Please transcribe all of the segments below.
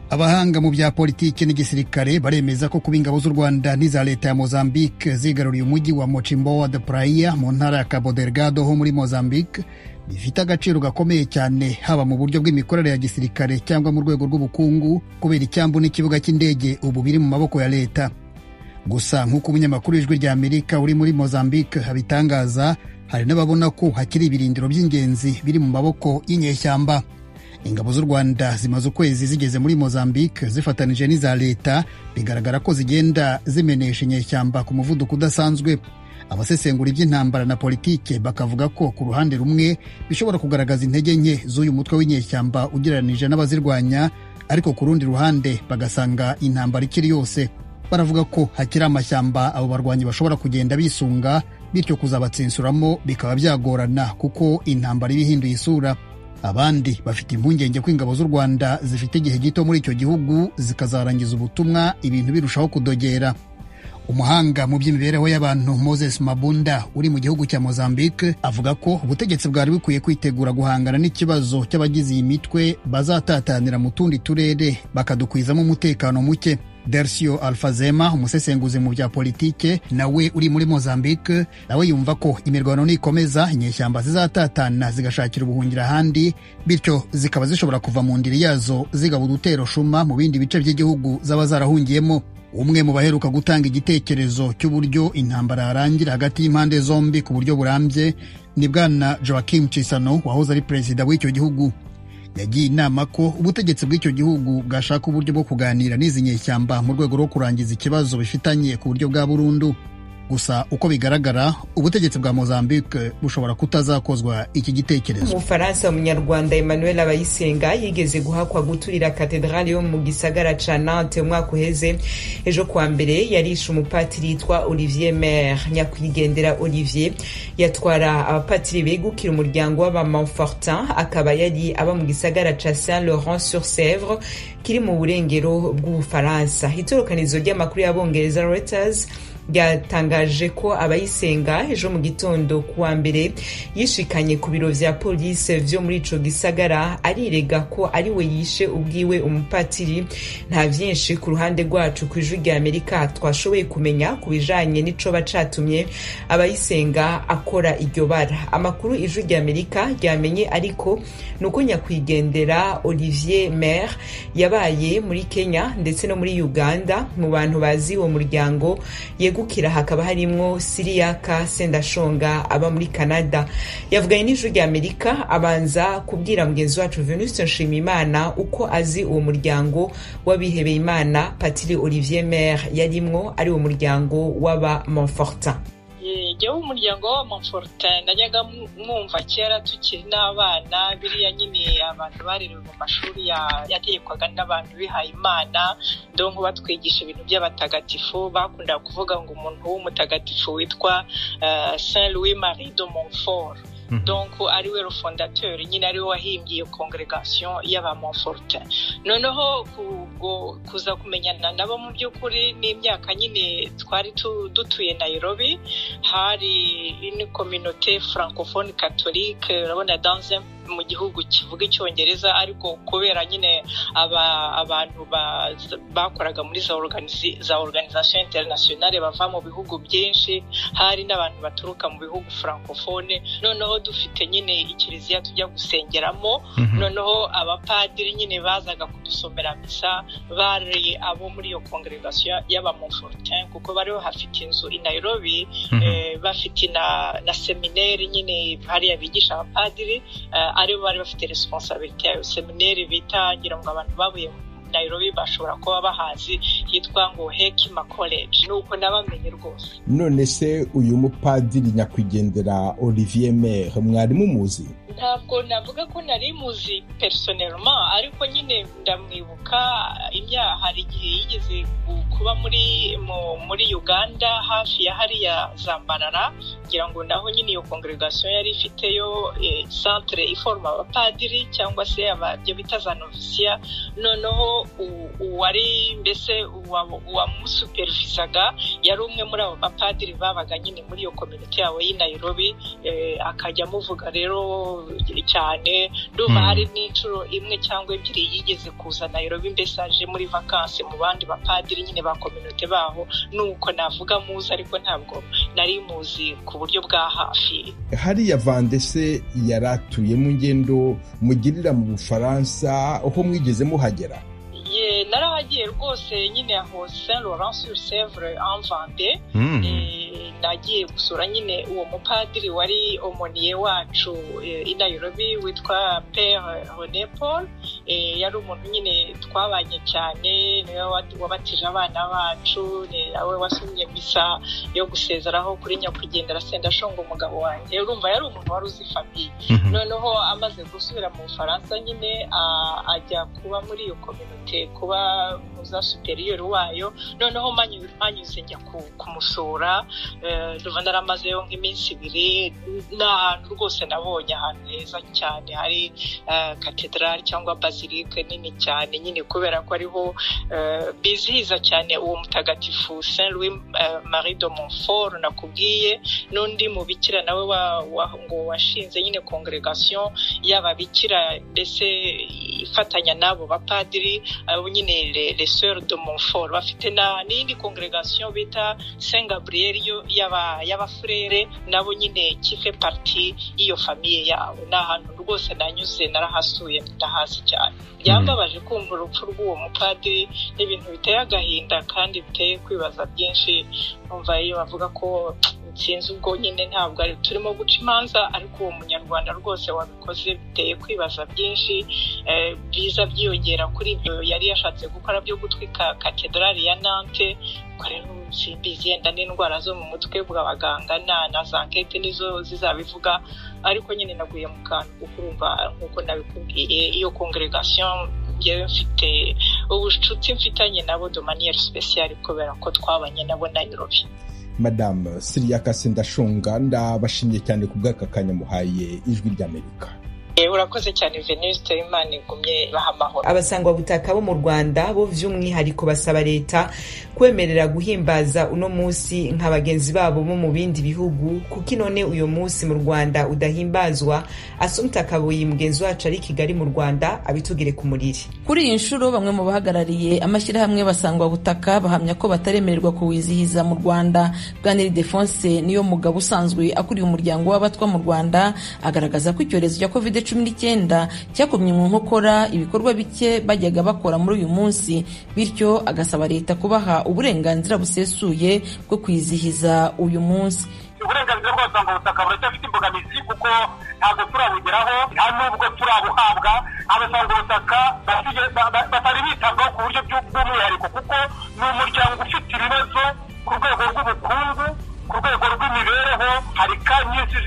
abahanga mu bya politiki n'igisirikare baremeza ko kuba ingabo z'u rwanda n'iza leta ya mozambique zigaruriye umujyi wa mochimboa de praia mu ntara ya cabo delgado ho muri mozambique bifite agaciro gakomeye cyane haba mu buryo bw'imikorere ya gisirikare cyangwa mu rwego rw'ubukungu kubera icyambu n'ikibuga cy'indege ubu biri mu maboko ya leta gusa nk'uko umunyamakuru ijwi rya amerika uri muri mozambique abitangaza hari n'ababona ko hakiri ibirindiro by'ingenzi biri mu maboko y'inyeshyamba ingabo z'u rwanda zimaze ukwezi zigeze muri mozambique zifatanije n'iza leta bigaragara ko zigenda zimenesha inyeshyamba ku muvuduko udasanzwe abasesengura iby'intambara na politike bakavuga ko ku ruhande rumwe bishobora kugaragaza intege nke z'uyu mutwe w'inyeshyamba ugereranije n'abazirwanya ariko ku rundi ruhande bagasanga intambara ikiri yose baravuga ko hakiri amashyamba abo barwanyi bashobora kugenda bisunga bityo kuzabatsinsuramo bikaba byagorana kuko intambara iba ihinduye isura abandi bafite impungenge ko ingabo z'u rwanda zifite igihe gito muri icyo gihugu zikazarangiza ubutumwa ibintu birushaho kudogera umuhanga mu by'imibereho y'abantu moses mabunda uri mu gihugu cya mozambique avuga ko ubutegetsi bwari bukwiye kwitegura guhangana n'ikibazo cy'abagize iyi mitwe bazatatanira mu tundi turere bakadukwizamo umutekano muke dersio alfazema umusesenguzi mu bya politike nawe uri muri mozambique nawe yumva ko imirwano nikomeza inyeshyamba zizatatana zigashakira ubuhungiro ahandi bityo zikaba zishobora kuva mu ndiri yazo zigaba udutero shuma mu bindi bice by'igihugu zaba zarahungiyemo umwe mu baheruka gutanga igitekerezo cy'uburyo intambara yarangira hagati y'impande zombi ku buryo burambye ni bwana joaquim cisano wahoze ari perezida w'icyo gihugu yagiye inama ko ubutegetsi bw'icyo gihugu bwashaka uburyo bwo kuganira n'izi nyeshyamba mu rwego rwo kurangiza ikibazo bifitanye ku buryo bwa burundu gusa uko bigaragara ubutegetsi bwa mozambique bushobora kutazakozwa iki gitekerezo umufaransa umunyarwanda emmanuel abayisenga yigeze guhakwa guturira katedrali yo mu gisagara ca nante umwaka uheze ejo kuwa mbere yarishe umupatiri yitwa olivier mer nyakwigendera olivier yatwara abapatiri begukira umuryango w'abamanfortin akaba yari aba mu gisagara ca saint laurent sur sevre kiri mu burengero bw'ubufaransa itorokanizo ry'amakuru y'abongereza reuters ryatangaje ko abayisenga ejo mu gitondo kuwa mbere yishikanye ku biro vya polisi vyo muri ico gisagara arirega ko ari we yishe ubwiwe umupatiri nta vyinshi ku ruhande rwacu ku ijwi rya amerika twashoboye kumenya ku bijanye n'icoba catumye abayisenga akora iryo bara amakuru ijwi rya amerika ryamenye ariko ni uko nyakwigendera olivier mer yabaye muri kenya ndetse no muri uganda mu bantu bazi uwo muryango yego gukira hakaba harimwo siriyaka sendashonga aba muri canada yavuganye n'ijuru rya amerika abanza kubwira mugenzi wacu venuste nshimiyimana uko azi uwo muryango w'abihebeye imana patiri olivier mer yarimwo ari uwo muryango w'aba monfortin jyewe umuryango wa monfortin najyaga mwumva kera tukiri n'abana biriya nyine abantu barerewe mu mashuri yategekwaga n'abantu bihaye imana ndongo batwigisha ibintu by'abatagatifu bakunda kuvuga ngo umuntu w'umutagatifu witwa saint louis marie de montfort donc ari we rufondateur nyine ari we wahimbye congregation y'abamonfortin noneho kuza kumenyana nabo mu by'ukuri n'imyaka nyine twari dutuye nairobi hari une communauté francophone catholique urabona dans un mu gihugu kivuga icyongereza ariko kubera nyine abantu bakoraga muri za organisation internationale bava mu bihugu byinshi hari n'abantu baturuka mu bihugu francophone noneho dufite nyine ikiliziya tujya gusengeramo noneho abapadiri nyine bazaga kudusomera misa bari abo muri iyo congregation y'abamonfortin kuko bari hafite inzu i nairobi bafite na semineri nyine hariya bigisha abapadiri aribo bari bafite responsabilite yayo semineri bita ngira ngo abantu babuye nairobi bashobora kuba bahazi hitwa ngo hekima college nuko nabamenye rwose none se uyu mupadiri nyakwigendera olivier mer mwari mumuzi ntabwo navuga ko nari muzi personelma ariko nyine ndamwibuka kenya hari igihe yigeze kuba muri muri uganda hafi ya hariya zambarara ngira ngo naho nyine iyo congregation yari ifiteyo centre iforoma abapadiri cyangwa se ababyo bita za novisiya noneho uwari mbese uwamusupervisaga yari umwe muri abo bapadiri babaga nyine muri iyo kominite yabo y'i nayirobi akajya amuvuga rero cyane ndumva hari n'inshuro imwe cyangwa ebyiri yigeze kuza nayirobi mbese aje muri vakansi mu bandi bapadiri nyine ba kominite baho nuko navuga muzi ariko ntabwo nari muzi ku buryo bwa hafi hariya vandese yari atuye mu ngendo mugirira mu bufaransa aho mwigeze muhagera narahagiye rwose nyine aho saint laurent sur sevre en vande nagiye gusura nyine uwo mupadiri wari omoniye wacu i nayirobi witwa pere rene paul yari umuntu nyine twabanye cyane niwe wabatije abana bacu nawe wasomye misa yo gusezeraho kuri nyakwigendera sendashonga umugabo wanjye urumva yari umuntu wari uzi famiye noneho amaze gusubira mu bufaransa nyine ajya kuba muri iyo kominote kuba muza superiori wayo noneho manyuze njya kumusura ruba naramazeyo nk'iminsi ibiri ni ahantu rwose nabonye ahantu heza cyane hari katedrali cyangwa bazilike nini cyane nyine kubera ko ariho bizihiza cyane uwo mutagatifu saint louis marie de montfort nakubwiye n'undi mubikira nawe ngo washinze nyine congregation y'ababikira mbese ifatanya n'abo bapadiri abo nyine les soeurs de montfort bafite n'indi congregation bita saint gabriel y'abafurere nabo nyine kife parti y'iyo famiye yabo ni ahantu rwose nanyuze narahasuye ndahazi cyane byambabaje kumva urupfu rw'uwo mupadiri ni ibintu biteye agahinda kandi biteye kwibaza byinshi numva iyo bavuga ko sinzi ubwo nyine ntabwo ari turimo guca imanza ariko uwo munyarwanda rwose wabikoze biteye kwibaza byinshi biza byiyongera kuri ibyo yari yashatse gukora byo gutwika katedrali ya nante rero simbizi yenda n'indwara zo mu mutwe bw'abaganga na za nkete nizo zizabivuga ariko nyine naguye mu kantu kukumva nk'uko nabikubwiye iyo congregation njyewe mfite ubucuti mfitanye nabo domaniyeri sipesiyari kubera ko twabanye nabo nayirobi madamu siriya kase ndashunga ndabashimiye cyane ku bw'aka kanya muhaye ijwi ry'amerika urakoze cyane veniste imana igumye baha amahoro abasangwabutaka bo mu rwanda bo by'umwihariko basaba leta kwemerera guhimbaza uno munsi nka bagenzi babo bo mu bindi bihugu kuko inone uyu munsi mu rwanda udahimbazwa asumta kabuye mugenzi wacu ari kigali mu rwanda abitugire ku muriri kuri iyi nshuro bamwe mu bahagarariye amashyirahamwe basangwabutaka bahamya ko bataremererwa kuwizihiza mu rwanda bwaneri defonse niyo mugabo usanzwe akuriye umuryango w'abatwa mu rwanda agaragaza ko icyorezo cya covid cumi n'icyenda cyakomye mu nkokora ibikorwa bike bajyaga bakora muri uyu munsi bityo agasaba leta kubaha uburenganzira busesuye bwo kwizihiza uyu munsi uburenganzira bw'abasanga ubutaka buracyafite imbogamizi kuko ntabwo turabugeraho nubwo turabuhabwa abasanga ubutaka batari bitabwaho ku buryo bw'umwihariko kuko ni umuryango ufite ibibazo ku rwego rw'ubukungu ku rwego rw'imibereho hari ka nyinshi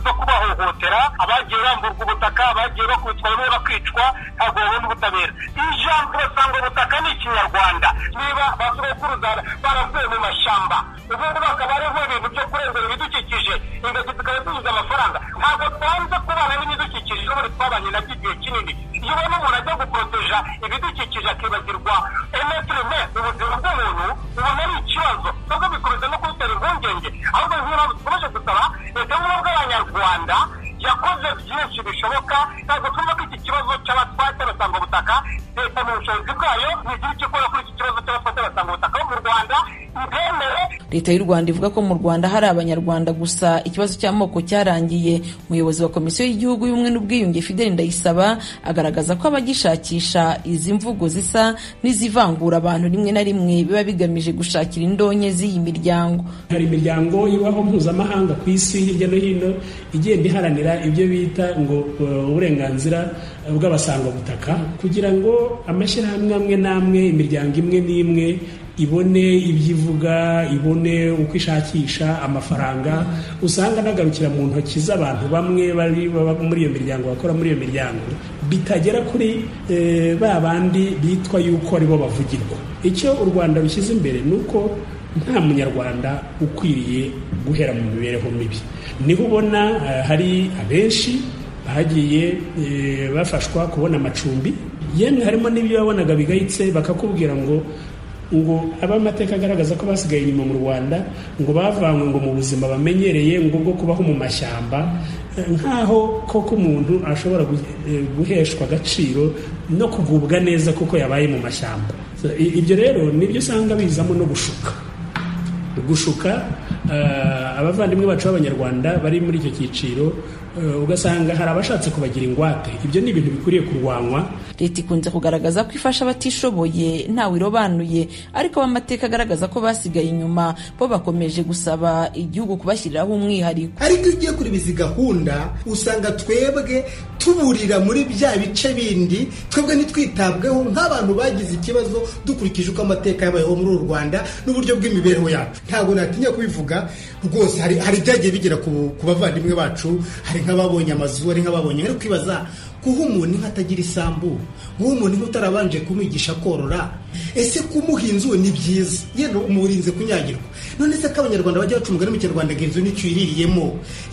zo kubahohotera abagiye bamburwa ubutaka abagiye bakubitwa bamwe bakicwa ntabwo babona ubutabera ijambo basanga ubutaka ni ikinyarwanda niba ba sogokuruza baravuye mu mashyamba ubu ngubu akaba ariho ibintu byo kurengera ibidukikije ingagi tukaba tubuze amafaranga ntabwo twanze kubana n'ibidukikije n'ubundi twabanye nabyo igihe kinini iyo ubona umuntu ajya guporoteja ibidukikije akibagirwa emetireme ubuzima bw'umuntu ubona ari ikibazo nubwo bikomeza no kubitera impungenge ahubwo nk'iyo dukomeje gusaba leta y'ubumwe bw'abanyarwanda yakoze byinshi bishoboka ntabwo twumva ko iki kibazo cy'abatwate basanga ubutaka leta mu bushobozi bwayo ntigira icyo ikora kuri iki kibazo cy'abatwate basanga ubutaka bo mu rwanda ntibemere leta y'u rwanda ivuga ko mu rwanda hari abanyarwanda gusa ikibazo cy'amoko cyarangiye umuyobozi wa komisiyo y'igihugu y'ubumwe n'ubwiyunge fideli ndayisaba agaragaza ko abagishakisha izi mvugo zisa n'izivangura abantu rimwe na rimwe biba bigamije gushakira indonke z'iyi miryango hari imiryango ibaho mpuzamahanga ku isi hirya no hino igenda iharanira ibyo bita ngo uburenganzira bw'abasangwabutaka kugira ngo amashyirahamwe amwe n'amwe imiryango imwe n'imwe ibone ibyo ivuga ibone uko ishakisha amafaranga usanga anagarukira mu ntoki z'abantu bamwe bari baba muri iyo miryango bakora muri iyo miryango bitagera kuri eh, ba bandi bitwa yuko aribo bavugirwa icyo u rwanda rushyize imbere ni uko nta munyarwanda ukwiriye guhera mu mibereho mibi niho ubona eh, hari abenshi bagiye eh, bafashwa kubona amacumbi yemwe harimo n'ibyo wabonaga bigayitse bakakubwira ngo ngo abamateka agaragaza ko basigaye inyuma mu rwanda ngo bavanywe ngo mu buzima bamenyereye ngo bwo kubaho mu mashyamba nk'aho koko umuntu ashobora gu- eh, guheshwa agaciro no kugubwa neza kuko yabaye mu mashyamba So, i- ibyo rero nibyo usanga bizamo no gushuka gushuka eh, abavandimwe bacu b'abanyarwanda bari muri icyo cyiciro eh, ugasanga hari abashatse kubagira ingwate ibyo ni ibintu bikwiriye kurwanywa leta ikunze kugaragaza ko ifasha abatishoboye ntawe irobanuye ariko abamateka agaragaza ko basigaye inyuma bo bakomeje gusaba igihugu kubashyiriraho umwihariko ariko iyo ugiye kureba izi gahunda usanga twebwe tuburira muri bya bice bindi twebwe ntitwitabweho nk'abantu bagize ikibazo dukurikije uko amateka yabayeho muri uru rwanda n'uburyo bw'imibereho yacu ntabwo natinya kubivuga rwose hari hari ibyagiye bigera ku ku bavandimwe bacu hari nk'ababonye amazu hari nk'ababonye ari kwibaza guha umuntu inka atagira isambu guha umuntu inka utarabanje kumwigisha korora ese kumuha inzu ni byiza yenda umurinze kunyagirwa none se ko abanyarwanda bajya baca umugani mu kinyarwanda ngo inzu nicyo uyiririyemo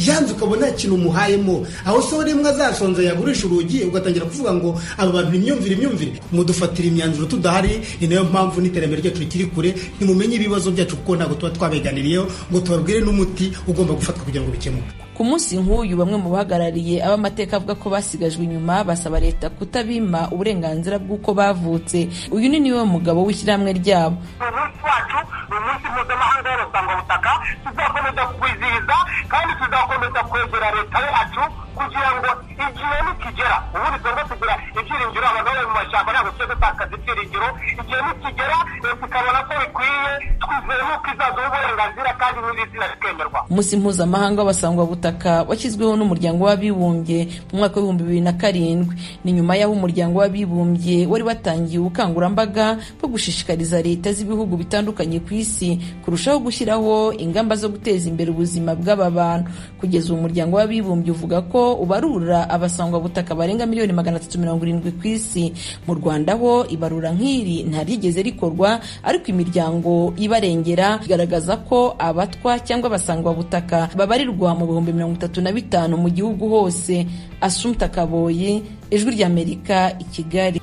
yanze ukabona nta kintu umuhayemo aho se rimwe azasonza yagurisha urugi ugatangira kuvuga ngo aba bantu imyumvire imyumvire mudufatira imyanzuro tudahari ni nayo mpamvu n'iterambere ryacu rikiri kure ntimumenye ibibazo byacu kuko ntabwo tuba twabeganiriyeho ngo tubabwire n'umuti ugomba gufatwa kugira ngo bikemuke ku munsi nk'uyu bamwe mu bahagarariye abamateka avuga ko basigajwe inyuma basaba leta kutabima uburenganzira bw'uko bavutse uyu ni niwe mugabo w'ishyirahamwe ryabo umunsi wacu ni umunsi mpuzamahanga w'abasangwabutaka tuzakomeza kuwizihiza kandi tuzakomeza kwegera leta yacu kugira ngo igihe nikigera ubu tugomba kugira ibyiringiro abantu bari mu mashyamba ntabwo tujya dutakaza ibyiringiro igihe nikigera leta ikabona ko bikwiye twizeye n'uko izaduha uburenganzira kandi nyirizina rikemerwa umunsi mpuzamahanga w'abasangwabutaka washyizweho n'umuryango w'abibumbye mu mwaka w'ibihumbi bibiri na karindwi ni nyuma y'aho umuryango w'abibumbye wari watangiye ubukangurambaga bwo gushishikariza leta z'ibihugu bitandukanye ku isi kurushaho gushyiraho ingamba zo guteza imbere ubuzima bw'aba bantu kugeza ubu umuryango w'abibumbye uvuga ko ubarura abasangwabutaka barenga miliyoni magana atatu mirongo irindwi ku isi mu rwanda ho ibarura nk'iri ntaryigeze rikorwa ariko imiryango ibarengera igaragaza ko abatwa cyangwa abasangwabutaka babarirwa mu bihumbi mirongo itatu na bitanu mu gihugu hose asumta kaboyi ijwi ry'amerika i kigali